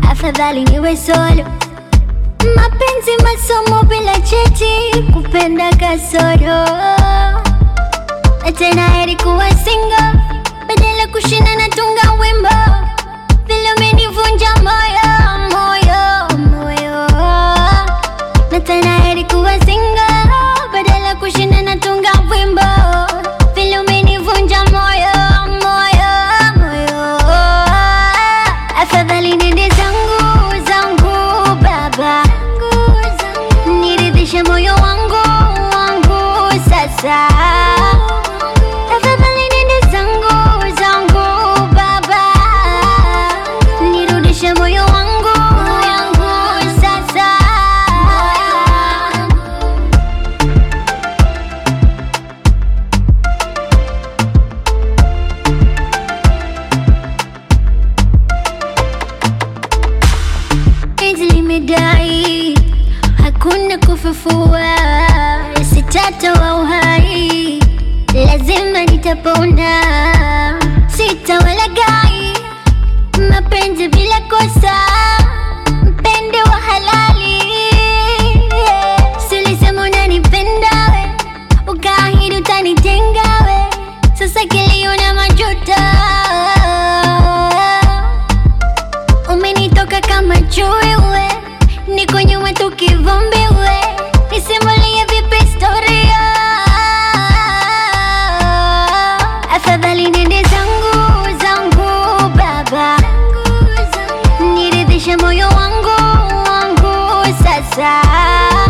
afadhali niwe solo. Mapenzi masomo bila cheti, kupenda kasoro, na tena heri kuwa single badala kushinda na tunga wimbo, vile umenivunja moyo moyo moyo, na tena heri kuwa single badala kushinda na tunga wimbo, vile umenivunja moyo moyo moyo, afadhali nende zangu zangu baba, niridhishe moyo wangu wangu sasa. Afadhali nende zangu zangu baba, nirudishe moyo wangu wangu sasa. Penzi limedai hakuna kufufua, sitatoa uhai, lazima nitapona, sitawalagai mapenzi bila kosa, mpende wa halali. Silisema unanipenda we, ukaahidi utanitenga we, sasa kilio na majuto Umenitoka kama chui we, niko nyuma tu kivumbi we, nisimulie vipi historia? Afadhali nende zangu zangu baba, niridhishe moyo wangu wangu sasa.